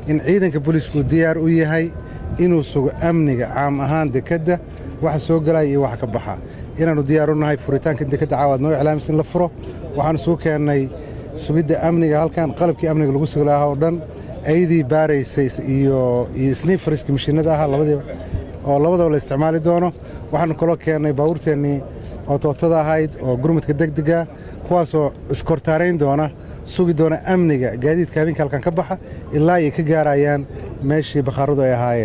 in ciidanka booliisku diyaar u yahay inuu sugo amniga caam ahaan dekedda waxa soo gelaya iyo waxa ka baxa inaannu diyaar u nahay furitaanka dekedda caawaad noo iclaamis in la furo waxaannu suu keennay sugidda amniga halkan qalabkii amniga lagu sugi lahaa oo dhan aydii baaraysay iyo sniifariska mashiinada ahaa labadiiba oo labadaba la isticmaali doono waxaannu kaloo keennay baabuurteennii oo tootada ahayd oo gurmudka degdega kuwaasoo iskortaarayn doona sugi doona amniga gaadiidka habeenka halkan ka baxa ilaa ay ka gaarayaan meeshii bakhaaradu ay ahaayeen